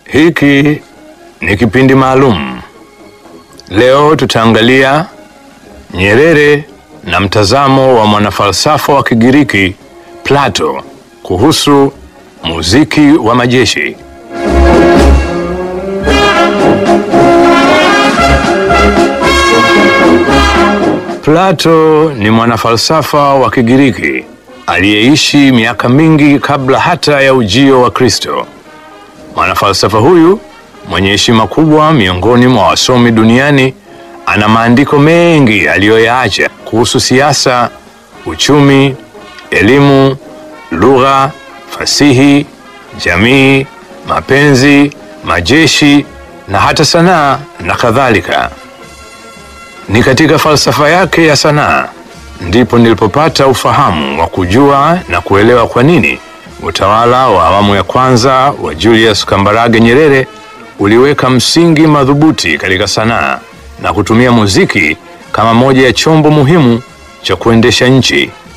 Hiki ni kipindi maalum. Leo tutaangalia Nyerere na mtazamo wa mwanafalsafa wa Kigiriki Plato kuhusu muziki wa majeshi. Plato ni mwanafalsafa wa Kigiriki aliyeishi miaka mingi kabla hata ya ujio wa Kristo. Mwanafalsafa huyu mwenye heshima kubwa miongoni mwa wasomi duniani ana maandiko mengi aliyoyaacha kuhusu siasa, uchumi, elimu, lugha, fasihi, jamii, mapenzi, majeshi na hata sanaa na kadhalika. Ni katika falsafa yake ya sanaa ndipo nilipopata ufahamu wa kujua na kuelewa kwa nini utawala wa awamu ya kwanza wa Julius Kambarage Nyerere uliweka msingi madhubuti katika sanaa na kutumia muziki kama moja ya chombo muhimu cha kuendesha nchi.